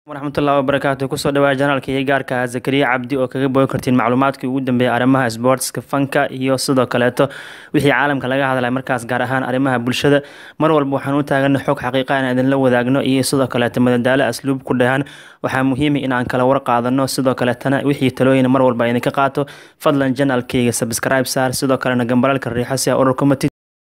waraxmatullahi wabarakaatu kusoo dhawaa janaalka iyo gaarka ah zakariya cabdi oo kaga bogi kartiin macluumaadkii ugu dambeeyay arrimaha sboortska fanka iyo sidoo kaleeto wixii caalamka laga hadlay markaas gaar ahaan arrimaha bulshada mar walba waxaan u taagana xog xaqiiqa aan idinla wadaagno iyo sidoo kaleeto madadaalo asluub ku dhahan waxaa muhiima inaan kala war qaadano sidoo kaleetana wixii talooyin mar walba idinka qaato fadlan janaalkeyga subscribe saar sidoo kalena gambalalka riixo si a ururka matid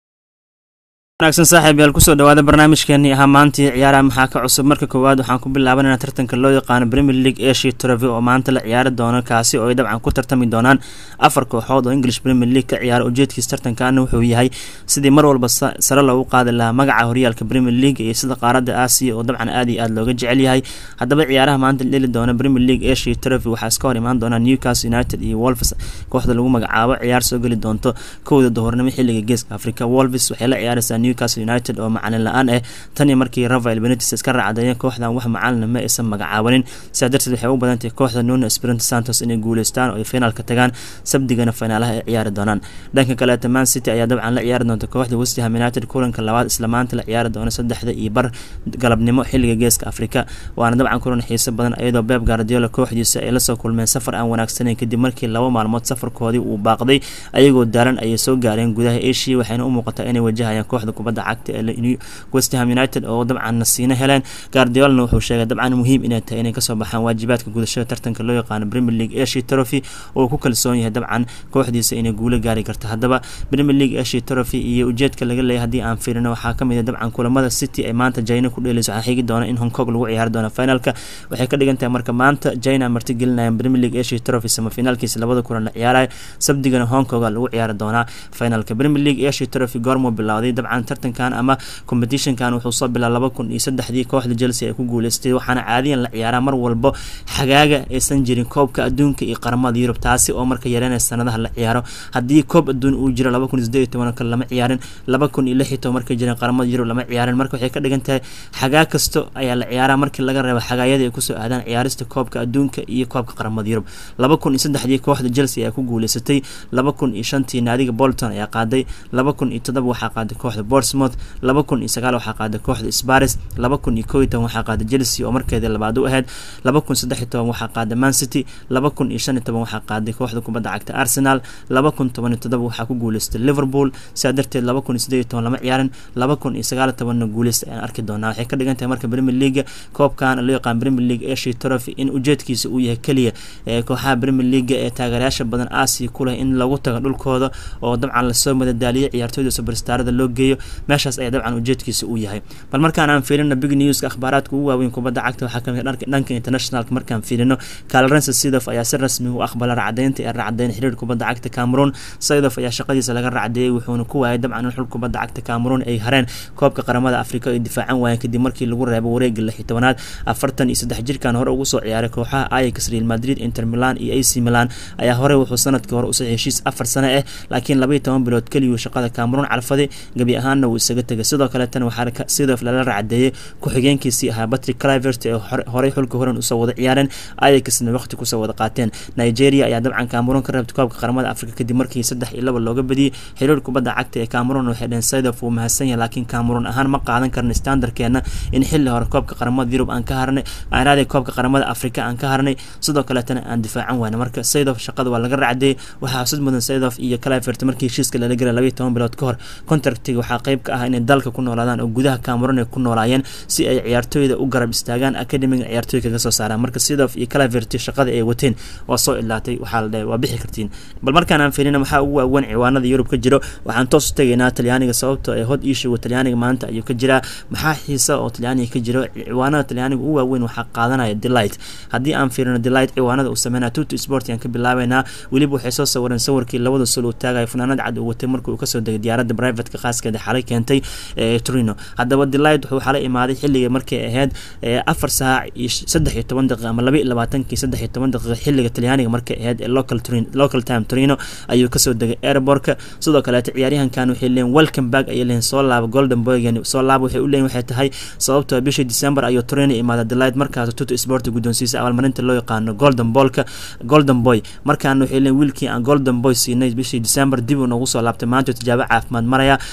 wanaagsan saaxiib yaal kusoo dhawaada barnaamijkeenii ahaa maantii ciyaaraha maxaa ka cusub marka koowaad waxaan ku bilaabanayna tartanka loo yaqaano premier league asia trophy oo maanta la ciyaari doono kaasi oo ay dabcan ku tartami doonaan afar kooxood oo english premier league ka ciyaara ujeedkiis tartankaana wuxuu yahay sidii mar walba sare loogu qaadi lahaa magaca horyaalka premier league iyo sida qaaradda aasiya oo dabcan aad iyo aad looga jecel yahay haddaba ciyaaraha maanta la dheli doona premier league asia trophy waxaa iska hor imaan doona newcastle united iyo wolves kooxda lagu magacaabo ciyaar soo geli doonto kowda duhurnimo xilliga geeska africa wolves waxay la ciyaareysaa newcastle united oo macalin la-aan ah tanii markii rafael benetis iska raacdayeen kooxdan wax macalina ma aysan magacaabanin sidaa darteed waxay u badantahay kooxda nuno espirito santos inay guuleystaan oo ay finaalka tagaan sabdigana finaalaha ay ciyaari doonaan dhanka kaleeta man city ayaa dabcan la ciyaari doonta kooxda westham united kulanka labaad isla maanta la ciyaari doona saddexda iyo bar galabnimo xilliga geeska afrika waana dabcan kulan xiiso badan iyadoo beb gardiola kooxdiisa ay lasoo kulmeen safar aan wanaagsaneyn kadib markii laba maalmood safarkoodii uu baaqday ayagoo daaran ayay soo gaareen gudaha asia waxayna u muuqataa inay wajahayaan kooxda kubadda cagta ee westham united oo dabcan nasiino heleen gardiolna wuxuu sheegay dabcan muhiim inay tahay inay kasoo baxaan waajibaadka gudashada tartanka loo yaqaano premier league asia trophy oo ku kalsoon yahay dabcan kooxdiisa inay guulo gaari karto haddaba premier league asia trophy iyo ujeedka laga leeyahay haddii aan fiirino waxaa kamid ah dabcan kulamada city ay maanta jina ku dheeleyso waxaa xigi doona in hong kong lagu ciyaari doono finalka waxay ka dhigan tahay marka maanta jina martigelinayaan premier league asia trophy samafinaalkiisa labada kulan la ciyaarayo sabdigana hong konga lagu ciyaari doonaa finalka premier league asia trophy goormuu bilowday dabcan tartankan ama competitionkan wuxuu soo bilaa laba kun iyo saddexdii kooxda chelsea ay ku guuleystay waxaana caadiyan la ciyaaraa mar walbo xagaaga aysan jirin koobka adduunka iyo qaramada yurub taasi oo marka yareynaya sanadaha la ciyaaro haddii koob adduun uu jiro laba kun iyo sideed iyo toban kale lama ciyaarin laba kun iyo lix iyo toban markay jireen qaramada yurub lama ciyaarin marka waxay ka dhigan tahay xagaa kasto ayaa la ciyaaraa markii laga reebo xagaayadii ay kusoo aadaan ciyaarista koobka adduunka iyo koobka qaramada yurub laba kun iyo saddexdii kooxda chelsea ayaa ku guuleysatay laba kun iyo shantii naadiga bolton ayaa qaaday laba kun iyo toddoba waxaa qaaday kooxda bournemouth laba kun iyo sagaal waxaa qaaday kooxda sparis laba kun iyo kow iyo toban waxaa qaaday chelsea oo markeeda labaad u ahayd laba kun saddex iyo toban waxaa qaaday man city laba kun iyo shan iyo toban waxaa qaaday kooxda kubadda cagta arsenal laba kun toban iyo toddoba waxaa ku guuleystay liverpool sidaa darteed laba kun iyo siddeed iyo toban lama ciyaarin laba kun iyo sagaal iyo tobanna guuleysta ayaan arki doonaa waxay ka dhigan tahay marka premier league koobkan loo yaqaan premier league asia trophy in ujeedkiisa uu yahay keliya ee kooxaha premier league ee taageerayaasha badan aasiya ku leh in lagu tago dhulkooda oo dabcan lasoo madadaaliyo ciyaartooyda superstarada loo geeyo meeshaas ayaa dabcan ujeedkiisa uu yahay bal markaan aan fiirino big newska akhbaaraadka ugu waaweyn kubadda cagta waxaa kamid dhanka internationalka markaan fiirino calrense sidof ayaa si rasmi u aqbala racdeynta ee racdeyn xiriir kubadda cagta cameroon sidof ayaa shaqadiisa laga racdeeyey wuxuuna ku waayay dabcan in xul kubadda cagta cameroon ay hareen koobka qaramada afrika ay difaacan waayeen kadib markii lagu reebo wareega lix iyo tobanaad afartan iyo saddex jirkan hore ugu soo ciyaaray kooxaha ayax real madrid inter milan iyo ac milan ayaa horey wuxuu sanadkii hore usoo heshiis afar sano ah laakiin laba iyo toban bilood keliyuu shaqada cameroon calfaday gebi ahaanna wuu isaga tegay sidoo kaleetana waxaa sidof lala racdeeyey ku-xigeenkiisii ahaa patrick clivert ee horey xulka horan usoo wada ciyaareen ayaxna waqti kusoo wada qaateen nigeria ayaa dabcan cameroon ka reebtay koobka qaramada afrika kadib markii saddex iyo laba looga badiyey xiriir kubadda cagta ee cameroon waxay dheheen sidof wuu mahadsan yahay laakiin cameroon ahaan ma qaadan karna standardkeena in xilli hore koobka qaramada yurub aan ka harnay aanraadi koobka qaramada afrika aan ka harnay sidoo kaleetana aan difaacan wayna marka sidof shaqada waa laga racdeeyey waxaa xusud mudan sidof iyo clivert markii heshiiska lala gelay labaiyo toban bilood ka hor contractiga waxaa qayb ka ah inay dalka ku noolaadaan oo gudaha cameroon ay ku noolaayeen si ay ciyaartooyda u garab istaagaan academiga ciyaartooy kaga soo saaraan marka sidof iyo calaverty shaqada ay wateen waa soo ilaatay waxaa la dhahay waa bixi kartiin bal markaan aan fiirina waxaa ugu waawan ciwaanada yurub ka jiro waxaan toos u tegaynaa talyaaniga sababtoo ee hod iishowa talyaaniga maanta ayuu ka jiraa maxaa xiisa oo talyaaniga ka jiro ciwaanada talyaaniga ugu waaweyn waxaa qaadanaya delight haddii aan fiirino delight ciwaanada uu sameynaya tuto sport aan ka bilaabeynaa weliba waxay soo sawireen sawirkii labada sul uu taagaya fanaanad cad uu watay markii uu kasoo degay diyaaradda privateka khaaskeeda xalay keentay trino haddaba delight wuxuu xalay imaaday xilliga markay ahayd afar saac iyo saddex iyo toban daqiiqa ama laba iyo labaatankii saddex iyo toban daqiiqa xilliga talyaaniga markay ahayd ee local local time trino ayuu kasoo degay airbortka sidoo kaleeto ciyaaryahankan waxay leeyihin welcome back ayay leeyihin soo laaba golden boygan soo laaba waxay u leeyihin waxay tahay sababtoo bishii december ayuu trino imaada delight markaas tuto sport guddoonsiisa abaalmarinta loo yaqaano golden ballka golden boy markaana waxay leeyihin wiilkii aan golden boy siinay bishii december dib uu noogu soo laabtay maanta tijaabo caafimaad maraya si rasmi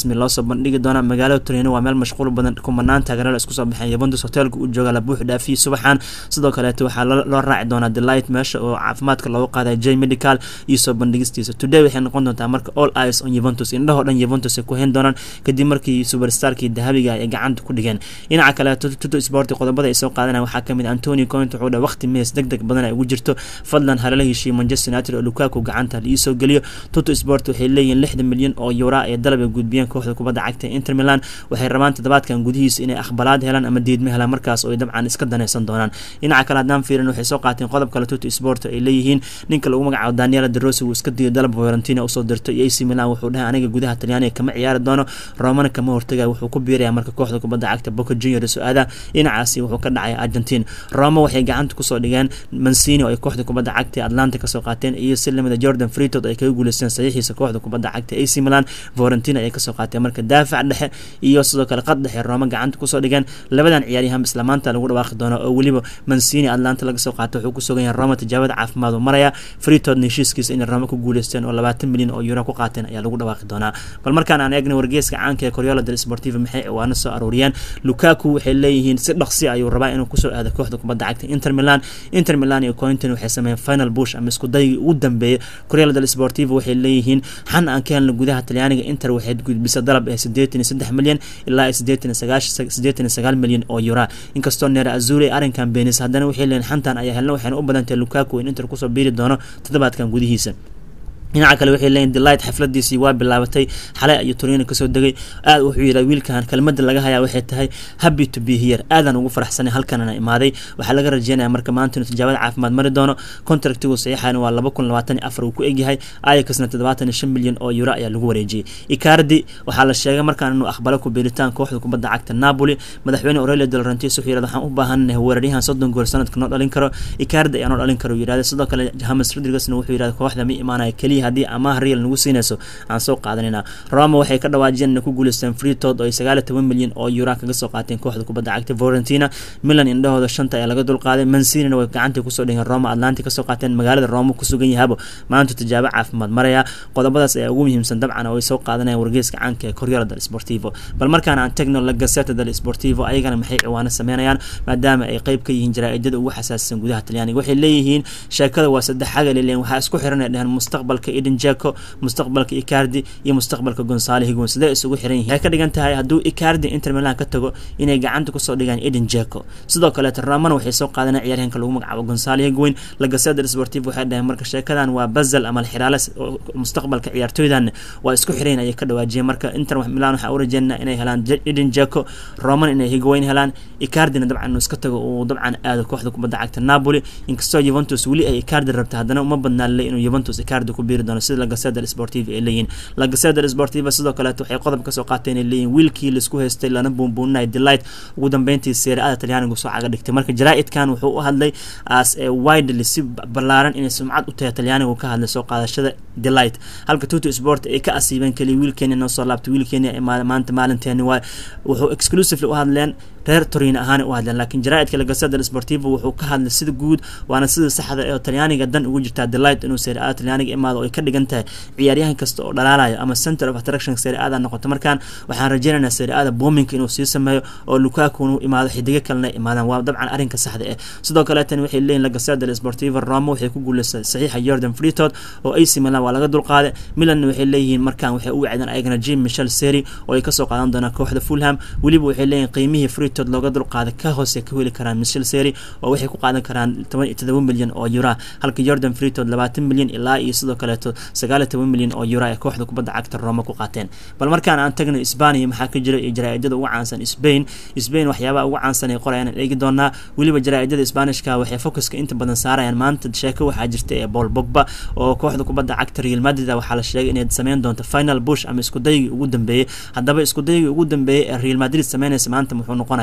rasmi loosoo bandhigi doona magaalada torino waa meel mashquul badan kumanaan taageerala isku soo baxeen yuventus hotelka uu jooga la buux dhaafiyey subaxan sidoo kaleeto waxaa loo raaci doonaa delight meesha oo caafimaadka loogu qaaday j medical iyo soo bandhigistiisa today waxay noqon doontaa marka all eyes on yuventus indhahoo dhan yuventus ay ku hayn doonaan kadib markii superstarkii dahabiga ay gacanta ku dhigeen dhinaca kaleeto tuto sport qodobada ay soo qaadanaya waxaa kamid antony coint wuxuu dha waqti mees deg deg badan ay ugu jirto fadlan halala heshiiye manchester united oo lukaku gacanta liisoo geliyo tuto sport waxay leeyihiin lixdan milyan oo yura ee dalab ay gudbiyeen kooxda kubadda cagta inter milan waxay rabaan toddobaadkan gudihiisa inay aqbalaad helaan ama diidma helaan markaas oo ay dabcan iska danaysan doonaan dhinaca kale haddaan fiirin waxay soo qaateen qodob kale tuto sport ay leeyihiin ninka lagu magacaabo daniela derosi wuu iska diiday dalab valentina usoo dirto iyo ac milan wuxuu dhahay aniga gudaha talyaaniga kama ciyaari doono romana kama hortagaya wuxuu ku biiraya marka kooxda kubadda cagta boca junior su-aada dhinacaasi wuxuu ka dhacay argentine roma waxay gacanta kusoo dhigeen mancini oo ay kooxda kubadda cagta atlanta kasoo qaateen iyo si lamida jordan freetod ay kaga guuleysteen saxiixiisa kooxda kubadda cagta ac milan valentina ay kasoo qaateen marka daafac dhexe iyo sidoo kale qad dhexe roma gacanta kusoo dhigeen labadan ciyaaryahan isla maanta lagu dhawaaqi doono oo weliba mancini atlanta laga soo qaatay wuxuu kusugan yahay roma tijaabada caafimaad maraya freetodna heshiiskiisa inay roma ku guuleysteen oo labaatan milyan oo euro ku qaateen ayaa lagu dhawaaqi doonaa bal markaan aan eegna wargeeska caanka ee coriola del sportiva maxay ciwaano soo aruuriyeen lukaku waxay leeyihiin si dhaqsi ayuu rabaa inuu kusoo aado kooxda kubadda cagta inter milan inter milan iyo cointon waxay sameeyeen final bush ama isku daygii ugu dambeeyay coriola del sportiva waxay leeyihiin xan aan ka helna gudaha talyaaniga inter waxay gudbisa dalab ee sideetan iyo saddex milyan ilaa sideetan iyo sagaash sideetan iyo sagaal milyan oo euro inkastoo neera azuri arrinkan beenis haddana waxay leeyihin xantan ayaa helna waxayna u badantahay lukaku in inter kusoo biiri doono toddobaadkan gudihiisa dhinaca kale waxay leeyihin delight xafladiisii waa bilaabatay xalay ayuu torino kasoo degay aad wuxuu yidhi wiilkan kelmada laga hayaa waxay tahay happy to be here aadaan ugu faraxsanay halkanana imaaday waxaa laga rajeynaya marka maanta inuu tijaabada caafimaad mari doono contractigu saxiixan waa laba kun labaatan iyo afar uu ku egyahay ayakasna toddobaatan iyo shan milyan oo euro ayaa lagu wareejiyey icardi waxaa la sheegay markaan inuu aqbalo ku beeritaan kooxda kubadda cagta napoli madaxweyne aurelio del rantis wuxuu yidhahda waxaan u baahanahay weeraryahan soddon gool sanadka noo dhalin karo icardi ayaa noo dhalin karo yidhahda sidoo kale james rodriguezna wuxuu yidhahda kooxda ma imaanaya keliya haddii amaah real nagu siinayso aan soo qaadanayna roma waxay ka dhawaajiyeen inay ku guuleysteen freetod oo ay sagaal iyo toban milyan oo euro kaga soo qaateen kooxda kubadda cagta valentina milan indhahooda shanta ayaa laga dulqaaday mancinina way gacantii kusoo dhigeen roma atlanti kasoo qaateen magaalada roma kusugan yahabo maanta tijaabo caafimaad maraya qodobadaas ayaa ugu muhiimsan dabcan oo ay soo qaadanayaan wargeeska caanka ee coriola del sportivo bal markaan aan tagno la gazeta del sportivo ayagana maxay ciwaano sameynayaan maadaama ay qeyb ka yihiin jaraa-idada ugu xasaasisan gudaha talyaaniga waxay leeyihiin sheekada waa saddex xagal leen waxaa isku xiranay dheheen mustaqbalka eden jeko mustaqbalka icardi iyo mustaqbalka gonsaale higon sidee isugu xiran yihiin waxay ka dhigan tahay hadduu icardi inter milan ka tago inay gacanta kusoo dhigaan eden jeko sidoo kaleeto romana waxay soo qaadanay ciyaaryahanka lagu magacaabo gonsaale higweyn lagaseda sportiv waxay dhaheen marka sheekadan waa bazal ama xiraale mustaqbalka ciyaartooydan waa isku xirayn ayay ka dhawaajiyeen marka inter milan waxaa u rajeynaa inay helaan eden jeko roman inay higweyn helaan icardina dabcan inuu iska tago uu dabcan aado kooxda kubadda cagta napoli inkastoo juventus weli ay icardi rabta haddana uma badnaa le inuu juventus icardi ku biiri doono sida lagaseda sportiva ay leeyihin lagaseda sportiva sidoo kaleeto waxay qodob kasoo qaateen ay leeyihin wiilkii laisku haystay lana buunbuuninaya delight ugu dambeyntii seera-ada talyaanigu soo caga dhigtay marka jaraa-idkan wuxuu u hadlay as widely si ballaaran inay sumcad u tahay talyaanigu ka hadlay soo qaadashada delight halka tuto sport ay ka asiibeen keliya wiilkeeni noo soo laabtay wiilkeeni maanta maalinteeni waay wuxuu exclusively u hadleen reer torino ahaan u hadleen laakiin jaraa-idka lagaseda sportivo wuxuu ka hadlay sida guud waana sida saxda ee talyaaniga dan ugu jirtaa delight inuu seera-ada talyaaniga imaado oo ay ka dhigan tahay ciyaaryahan kasta oo dhalaalayo ama center of attraction seera-ada noqoto markaan waxaan rajeynaynaa seera-ada boominka inuu sii sameeyo oo lukaku inuu imaado xidigo kalena imaadaan waa dabcan arrinka saxda eh sidoo kaleetan waxay leeyihin lagaseda sportivo roma waxay ku guuleystay saxiixa jordan freetod oo ac milan waa laga dulqaaday milanna waxay leeyihiin markaan waxay u wacdeen ayagana jim michel seri oo ay kasoo qaadan doonaan kooxda fulham weliba waxay leeyihin qiimihii freetod looga dulqaaday ka hoose ka heli karaan michel seri oo waxay ku qaadan karaan toban iyo todoba milyan oo euro halka jordan freetod labaatan milyan ilaa iyo sidoo kaleeto sagaal iyo toban milyan oo euro ay kooxda kubadda cagta roma ku qaateen bal markaan aan tagno isbaniya maxaa ka jira iyo jaraa-idada ugu caansan spain spain waxyaabaha ugu caansan ay qorayaan aan eegi doonaa weliba jaraa-idada sbanishka waxay focuska inta badan saarayaan maanta sheeko waxaa jirta ee bol bogba oo kooxda kubadda cagta real madrid waxaa la sheegay inay sameyn doonto final bush ama iskudaygii ugu dambeeyey haddaba iskudaygii ugu dambeeyey ee real madrid sameynaysa maanta muxuu noqonaya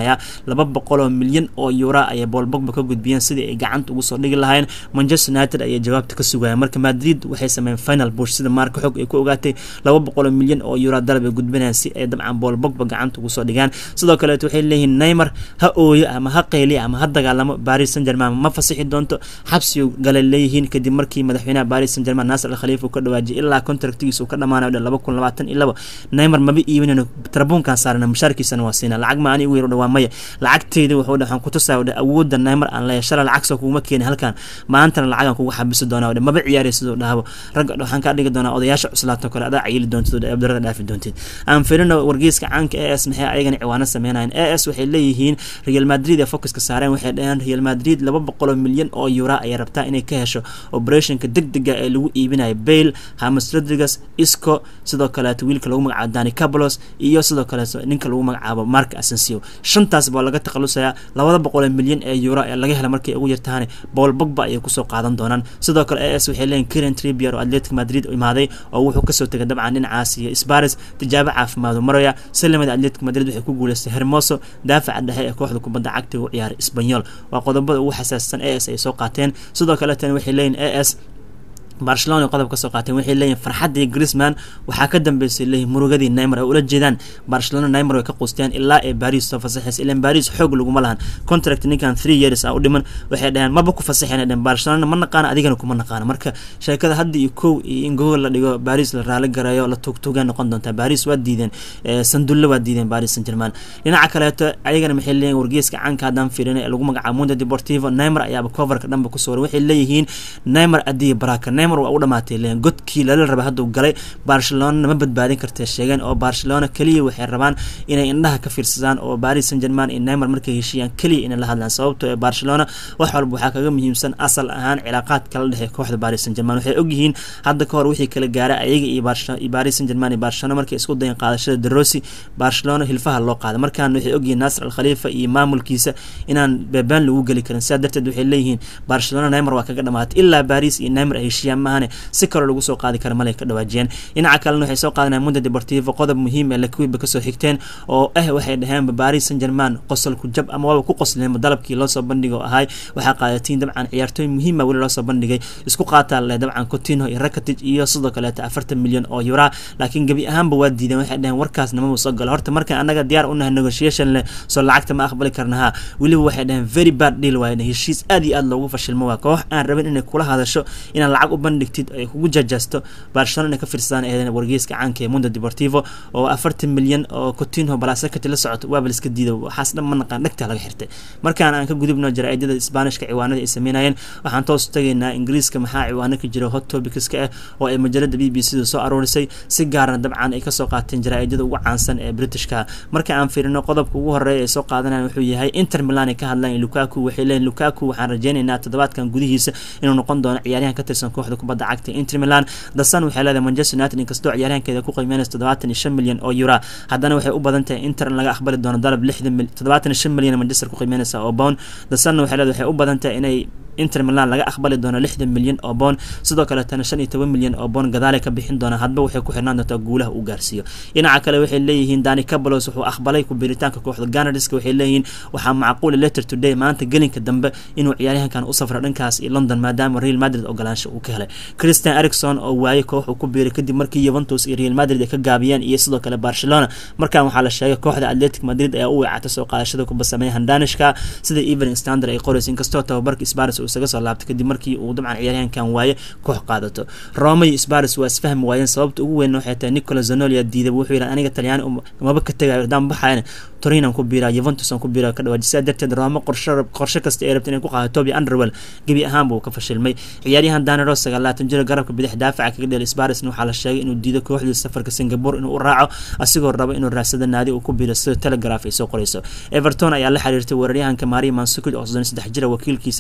noqonayaa laba boqol oo milyan oo euro ayay Paul Pogba ka gudbiyeen sidii ay gacanta ugu soo dhigi lahayn Manchester United ayay jawaabta ka sugayaan marka Madrid waxay sameeyeen final push sida marka xog ay ku ogaatay laba boqol oo milyan oo euro dalab ay gudbinayaan si ay dabcan Paul Pogba gacanta ugu soo dhigaan sidoo kale waxay leeyihiin Neymar ha ooyo ama ha qayliyo ama ha dagaalamo Paris Saint-Germain ma fasixi doonto xabsi galay leeyihiin kadib markii madaxweynaha Paris Saint-Germain Nasser Al-Khalifa uu ka dhawaajiyay ilaa contractigiisa uu ka dhamaanayo laba kun labaatan iyo labo Neymar maba iibinayno tarabuunkan saarana mushaarkiisana waa siinaa lacag ma ani ugu yaro dhawaa maya lacagteyda wuxuu dhahan ku tusaa wadha awoodda Neymar aan leeyahay shalay lacag soo kuuma keeni halkan maantana lacagan kugu xabisi doonaa wadha maba ciyaaraysa sidoo dhahabo ragga waxaan ka dhigi doonaa odayaasha cuslaato kale adaa cayili doontid wadha abdarada dhaafi doontid aan firino wargeyska caanka AS maxay ayagana ciwaano sameynayaan AS waxay leeyihiin Real Madrid ee focuska saareen waxay dhaheen Real Madrid laba boqol milyan oo euro ayay rabtaa inay ka hesho operationka degdega ee lagu iibinayo Bale James Rodriguez Isco sidoo kale wiilka lagu magacaabo Dani Ceballos iyo sidoo kale ninka lagu magacaabo Marc Asensio shantaas baa laga takhalusayaa labada boqol milyan ee euro ee laga hela markay ugu yartahan Paul Pogba ayay kusoo qaadan doonaan sidoo kale AS waxay leeyihiin Kieran Trippier oo Atletico Madrid u imaaday oo wuxuu kasoo tegay dabcan dhinacaas iyo Spurs tijaabo caafimaad u maraya salamada Atletico Madrid waxay ku guuleystay Hermoso daafaca dhexe ee kooxda kubadda cagta u ciyaaray Espanyol waa qodobada ugu xasaasisan AS ay soo qaateen sidoo kale tan waxay leeyihiin AS barcelona qodob ka soo qaateen waxay leeyihin farxaddii Griezmann waxaa ka dambeysay leeyihin murugadii Neymar ay ula jeedaan Barcelona Neymar way ka quusteen ilaa ay Paris soo fasaxaysa ilaa Paris xoog laguma lahan contract ninkan 3 years ah u dhiman waxay dhaheen maba ku fasaxeen dhaheen Barcelona ma naqaan adigana kuma naqaan marka sheekada hadda iyo kow iyo in gool la dhigo Paris la raali garayo la tugtuga noqon doonta Paris waa diideen sandulle waa diideen Paris Saint-Germain dhinaca kaleeto ayagana maxay leeyihin wargeyska caanka haddaan fiirinay lagu magacaabo Mundo Deportivo Neymar ayaaba coverka dhanba ku soo waxay leeyihiin Neymar adiya baraka Neymar waa u dhamaatay leen godkii lala raba hadduu galay Barcelona ma badbaadin kartay sheegeen oo Barcelona kaliya waxay rabaan inay indhaha ka fiirsadaan oo Paris Saint-Germain iyo Neymar markay heshiiyaan kaliya inay la hadlaan sababtoo ee Barcelona wax walba waxaa kaga muhiimsan asal ahaan cilaaqaad kala dhexeeya kooxda Paris Saint-Germain waxay ogyihiin hadda ka hor wixii kala gaaray ayaga iyo Barcelona iyo Paris Saint-Germain iyo Barcelona markay isku dayeen qaadashada De Rossi Barcelona hilfaha loo qaaday markaan waxay ogyihiin Nasser Al-Khalifa iyo maamulkiisa inaan beebaan lagu geli karin sidaa darteed waxay leeyihiin Barcelona Neymar waa kaga dhamaatay ilaa Paris iyo Neymar ay heshiiyaan maahane si kale lagu soo qaadi kara malay ka dhawaajiyeen dhinaca kalena waxay soo qaadanayaan Mundo Deportivo qodob muhiim ah Lakuiba ka soo xigteen oo ah waxay dhaheen Paris Saint-Germain qosol ku jab ama waba ku qosleen dalabkii loo soo bandhigo ahay waxaa qaadatiin dabcan ciyaartooy muhiim ah weli loo soo bandhigay isku qaataa leh dabcan Coutinho iyo Rakitic iyo sidoo kale 40 milyan oo euro laakiin gabi ahaanba waa diideen waxay dhaheen warkaas nama soo galo horta markaan anaga diyaar u nahay negotiation leh soo lacagta ma aqbali karnaha weliba waxay dhaheen very bad deal waaye heshiis aad iyo aad loogu fashilmo waa koox aan rabin inay kula hadasho inaad lacag u bandhigtid ay kugu jajasto Barcelona inay ka fiirsadaan eedan wargeyska caanka ee Mundo Deportivo oo 40 milyan oo Coutinho Balasekati la socoto waa bal iska diido waxaas dhan ma naqaan dhagta laga xirtay markaan aan ka gudubno jaraa'idada Isbaanishka ciwaanada ay sameynayeen waxaan toos tagaynaa Ingiriiska maxaa ciwaano ka jira hot topicska ah oo ay majalada BBC soo aroorisay si gaarna dabcan ay ka soo qaateen jaraa'idada ugu caansan ee Britishka marka aan fiirino qodobka ugu horeeya ee soo qaadanayaan wuxuu yahay Inter Milan ay ka hadlayaan Lukaku waxay leeyihiin Lukaku waxaan rajaynaynaa toddobaadkan gudihiisa inuu noqon doono ciyaaryahan ka tirsan kooxda kubadda cagta Inter Milan The Sun waxay leedahay Manchester United inkastoo ciyaaryahankeeda ku qiimeynaysa 75 milyan oo euro haddana waxay u badan tahay Inter in laga aqbali doono dalab 60 75 milyan Manchester ku qiimeynaysa oo pound The Sun waxay leedahay waxay u badan tahay inay Inter Milan laga aqbali doono 60 milyan oo pound sidoo kale tan 15 milyan oo pound gadaal ka bixin doona hadba waxay ku xirnaan doontaa guulaha uu gaarsiiyo dhinaca kale waxay leeyihiin Dani Ceballos wuxuu aqbalay ku biiritaanka kooxda Gunners waxay leeyihiin waxaa macquul later today maanta gelinka dambe inuu ciyaaryahankan u safro dhankaas iyo London maadaama Real Madrid ogolaansho uu ka helay Christian Eriksen oo waayay koox uu ku biiray kadib markii Juventus iyo Real Madrid ay ka gaabiyeen iyo sidoo kale Barcelona markaan waxaa la sheegay kooxda Atletico Madrid ayaa u weecatay soo qaadashada ku basameeyay Danishka sida Evening Standard ay qorayso inkastoo tababarka Spurs uu isaga soo laabtay kadib markii uu dabcan ciyaaryahankan waaye koox qaadato Roma iyo Spurs waa isfahmi waayeen sababta ugu weyn waxay tahay Nicola Zanoli diiday wuxuu yiri aniga Talyaani maba ka tagayo daan baxayn Torino ku biiraa Juventus ku biiraa ka dhawaajisay darteed Roma qorshe qorshe kasta ay rabtay inay ku qaadato Toby Underwell gabi ahaan buu ka fashilmay ciyaaryahan Dani Rose 9 jir garabka bidix daafaca kaga dheelay Spurs waxaa la sheegay inuu diido kooxda safarka Singapore inuu u raaco asigoo raba inuu raadsada naadi uu ku biiro sida Telegraph ay soo qorayso Everton ayaa la xiriirtay weeraryahanka Mario Mandzukic oo 33 jir wakiilkiisa waxayna weydiisay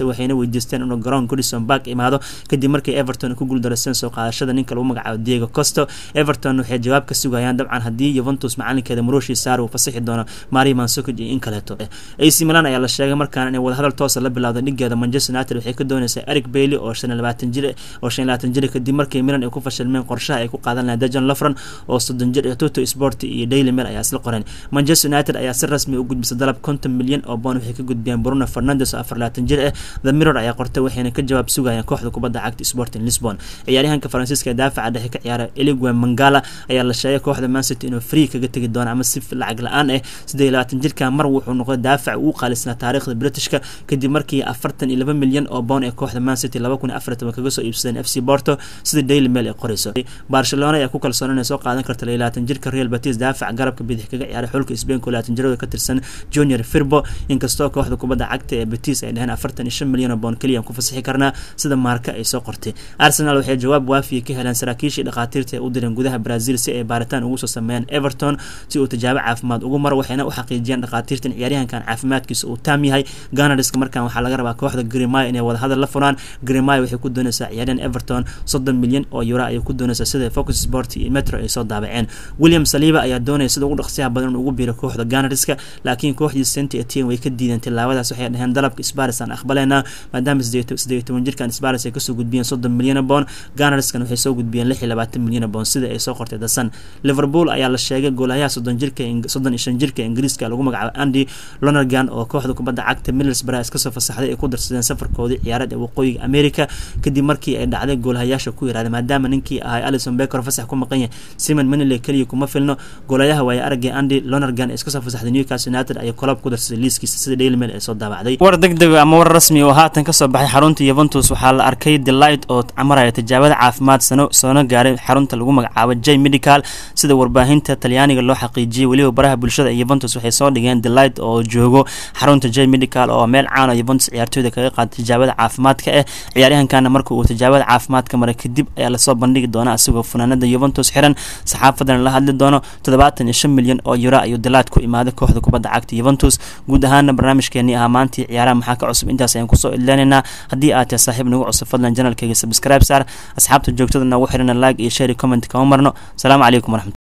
weydiisteen inuu garoon goodison park imaado kadib markii everton ku guuldareysteen soo qaadashada ninka lagu magacaabo diego costo everton waxay jawaab ka sugayaan dabcan haddii yuventus macalinkeeda marushi saar uu fasaxi doono mari mansukic iyo in kaleeto ac milan ayaa la sheegay markaan inay wadahadal toosa la bilowda dhigeeda manchester united waxay ka dooneysaa eric bailey oo shan labaatan jir oo shan labaatan jir kadib markii milan ay ku fashilmeen qorshaha ay ku qaadan lahayn dejan lafran oo soddon jir toto sport iyo daily mail ayaa isla qoreen manchester united ayaa si rasmi u gudbisay dalab konton milyan oo boon waxay ka gudbiyeen bruno fernandes oo afar labaatan jir ah the mirror ayaa qortay waxayna ka jawaab sugayaan kooxda kubadda cagta sporting lisbon ciyaaryahanka faransiiska ee daafaca dhexe ka ciyaara eligwe mangala ayaa la sheegay kooxda mancity inuu free kaga tegi doono ama si lacag la-aan ah siddeed iyo labaatan jirka mar wuxuu noqday daafac uu qaalisnaa taariikhda britishka kadib markii afartan iyo laba milyan oo boon ee kooxda mancity laba kun iyo afar toban kaga soo iibsadeen f c porto sida daily mail ay qorayso barcelona ayaa ku kalsoon inay soo qaadan karta labaatan jirka real batis daafac garabka bidix kaga ciyaaray xulka spain ko labaatan jirada ka tirsan junior firbo inkastoo kooxda kubadda cagta ee batis ay dhaheen afartan iyo shan milyan oo boon keliya ku fasixi karnaa sida maarka ay soo qortay arsenal waxay jawaab waafiya ka heleen saraakiishii dhakhaatiirta ee u direen gudaha brazil si ay baaritaan ugu soo sameeyaan everton si uu tijaabo caafimaad ugu maro waxayna u xaqiijiyeen dhakhaatiirtan ciyaaryahankan caafimaadkiisa uu taam yahay ganarska markan waxaa laga rabaa kooxda grimay inay wadahadal la furaan grimay waxay ku dooneysaa ciyaaryahan everton soddon milyan oo euro ayay ku dooneysaa sida focus sport iyo metro ay soo daabaceen william saliba ayaa doonaya sida ugu dhaqsiyaha badan in ugu biiro kooxda ganarska laakiin kooxdii saint etienne way ka diideen tilaabadaas waxay dhaheen dalabka sparis aan aqbaleynaa maadaama sideed toban jirkan sparis ay kasoo gudbiyeen soddon milyan boon ganarskan waxay soo gudbiyeen lix iyo labaatan milyan boon sida ay soo qortay dasan liverpool ayaa la sheegay goolahayaha soddon jirka soddon iyo shan jirka ingiriiska lagu magacaabo andy lonergan oo kooxda kubadda cagta middlesbrough iska soo fasaxday ay ku darsadeen safarkoodii ciyaareed ee waqooyiga america kadib markii ay dhacday goolahayaasha ku yiraahday maadaama ninkii ahay alison becker fasax ku maqan yahay simon manile keliya kuma filno goolayaha waaya aragay andy lonergan ee iska soo fasaxday newcastle united ayay kolob ku darsaday liiskiisa sida daily mail ay soo daabacday war degdeg ama war rasmi oo haatan kasoo baxay xarunta yuventus waxaa la arkay delight oo camaraya tijaabada caafimaad sano soona gaaray xarunta lagu magacaabo j medical sida warbaahinta talyaaniga loo xaqiijiyay weliba baraha bulshada ee yuventus waxay soo dhigeen delight oo joogo xarunta j medical oo meel caan oo yuventus ciyaartooyda kaga qaada tijaabada caafimaadka ah ciyaaryahankana marka uu tijaabada caafimaadka maray kadib ayaa lasoo bandhigi doona asigoo funaanada yuventus xiran saxaafadana la hadli doono toddobaatan iyo shan milyan oo euro ayuu delight ku imaaday kooxda kubadda cagta yuventus guud ahaana barnaamijkeenii ahaa maantii ciyaaraha maxaa ka cusub intaas ayaan kusoo idleenaynaa haddii aad tahay saaxiib nagu cusub fadlan janalkayga subscribe saar asxaabta joogtada noogu xirana like iyo share comment kama marno asalaamu calaykum waraxmat